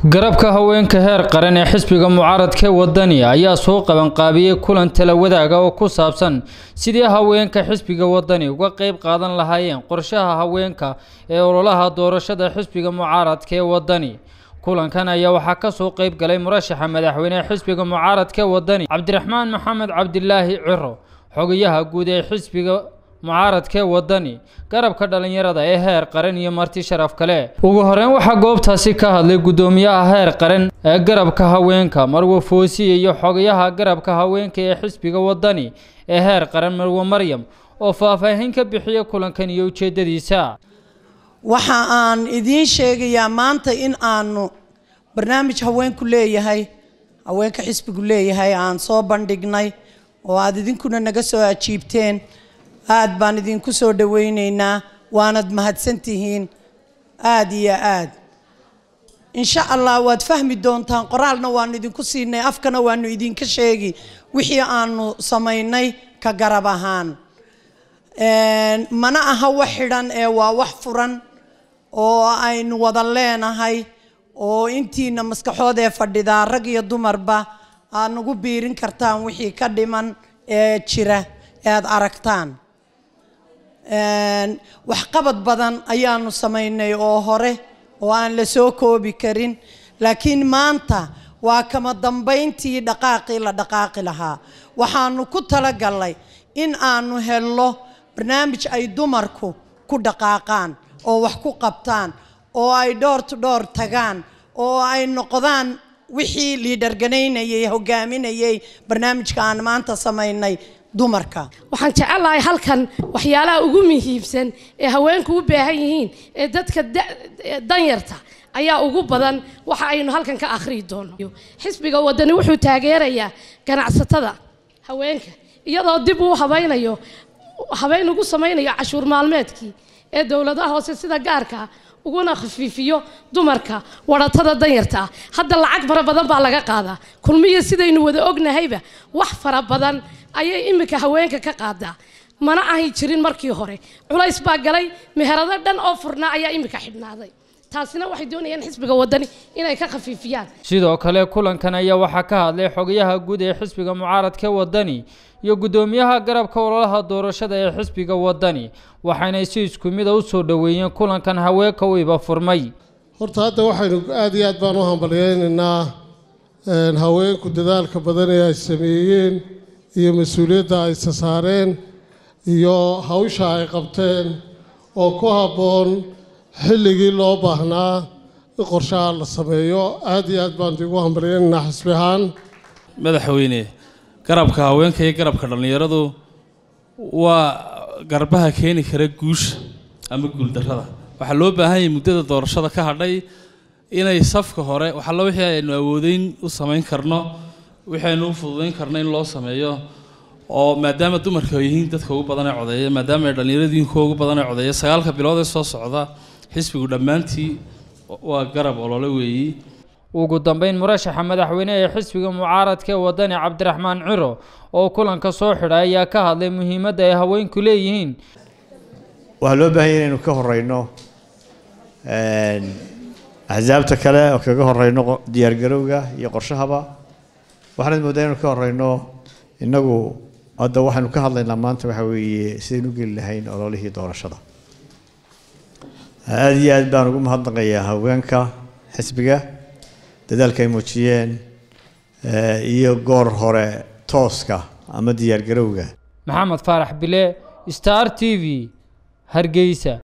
garabka haweenka heer qaran ee xisbiga mucaaradka wadani ayaa soo qabanqaabiyey kulan tala wadaaga oo ku saabsan sidii haweenka xisbiga wadani uga qeyb qaadan lahaayeen qorshaha haweenka ee ololaha doorashada xisbiga mucaaradka ee wadani kulankan ayaa waxaa kasoo qeyb galay murashaxa madaxweynehe xisbiga mucaaradka wadani cabdiraxmaan maxamed cabdilaahi ciro xogayaha guud ee xisbiga mucaaradkee wadani garabka dhalinyarada ee heer qaran iyo marti sharaf kale ugu horeyn waxaa goobtaasi ka hadlay guddoomiyaha heer qaran ee garabka haweenka marwe foosiye iyo xogayaha garabka haweenka ee xisbiga wadani ee heer qaran marwe maryam oo faahfaahin ka bixiya kulankan iyo ujeedadiisa waxa aan idiin sheegayaa maanta in aanu barnaamij haweenku leeyahay haweenka xisbigu leeyahay aan soo bandhignay oo aada idinkuna naga soo ajiibteen aada baan idinku soo dhaweyneynaa waanad mahadsantihiin aada iyo aad insha allah waad fahmi doontaan qoraalna waanu idinku siinay afkana waanu idinka sheegi wixii aanu samaynay ka garab ahaan mana aha wax xidhan ee waa wax furan oo aynu wada leenahay oo intiina maskaxood ee fadhidaa rag iyo dumarba aad nagu biirin kartaan wixii ka dhiman ee jira ee aada aragtaan waxqabad badan ayaanu samaynay oo hore oo aan la soo koobi karin laakiin maanta waa kama dambayntii dhaqaaqii la dhaqaaqi lahaa waxaanu ku talagalnay in aanu helno barnaamij ay dumarku ku dhaqaaqaan oo wax ku qabtaan oo ay dhoor to dhoor tagaan oo ay noqdaan wixii liidharganaynayay hogaaminayay barnaamijka aan maanta samaynay dumarka waxaan jecelahay halkan waxyaalaha ugu muhiibsan ee haweenku u baahan yihiin ee dadka danyarta ayaa ugu badan waxa aynu halkan ka akhriyi doono xisbiga wadani wuxuu taageerayaa ganacsatada haweenka iyadoo dib uu habaynayo habeyn ugu samaynayo cashuur maalmeedkii ee dowladaha hoose sida gaarka uguna khafiifiyo dumarka waratada danyarta ah hadda lacag fara badan baa laga qaadaa kulmiya sidaynu wada ognahayba wax fara badan ayay iminka haweenka ka qaadaa mana ahay jirin markii hore culays baa galay meherado dhan oo furnaa ayaa iminka xidhnaaday taasina waxay doonayaan xisbiga wadani inay ka khafiifiyaan sidoo kale kulankan ayaa waxaa ka hadlay xogayaha guud ee xisbiga mucaaradka wadani iyo guddoomiyaha garabka ololaha doorashada ee xisbiga wadani waxaynay si isku mida u soo dhoweeyeen kulankan haweenka u iba furmay horta hadda waxaynu aada iyo aad baan u hambalyeynaynaa haweenku dadaalka badan ee ay sameeyeen iyo mas-uuliyadda ay sasaareen iyo hawsha ay qabteen oo ku habboon xilligii loo baahnaa in qorshaha la sameeyo aada iyo aad baan igu hambalyeynaynaa xisbi ahaan madaxweyne garabka haweenka iyo garabka dhallinyaradu waa garbaha keeni kara guusha ama guuldarrada waxaa loo baahan yahay muddada doorashada ka hadhay inay safka hore waxalla wixii aynu awoodeyn u samayn karno wixii aynu u fududayn karno in loo sameeyo oo maadaama dumarka ay yihiin dadka ugu badan ee codeeya maadaama ay dhallinyaradu yihiin kuwa ugu badan ee codeeya sagaalka bilood ee soo socda xisbigu dhammaantii waa garab olole weeyi ugu dambeyn murashaxa madaxweyne ee xisbiga mucaaradka ee wadani cabdiraxmaan ciro oo kulanka soo xidhay ayaa ka hadlay muhiimadda ay haweenku leeyihiin waxaa loo baahan yahy inaynu ka horeyno axsaabta kale oo kaga horeyno diyaargarowga iyo qorshahaba waxaanad mooddaa inaynu ka horeyno innagu hadda waxaynu ka hadlaynaa maanta waxa weeye sidaynu u geli lahayn ololihii doorashada aada iyo aad baan ugu mahadnaqayaa haweenka xisbiga dadaalka ay muujiyeen iyo goor hore tooska ama diyaargarowga maxamed faarax bile star t v hargeysa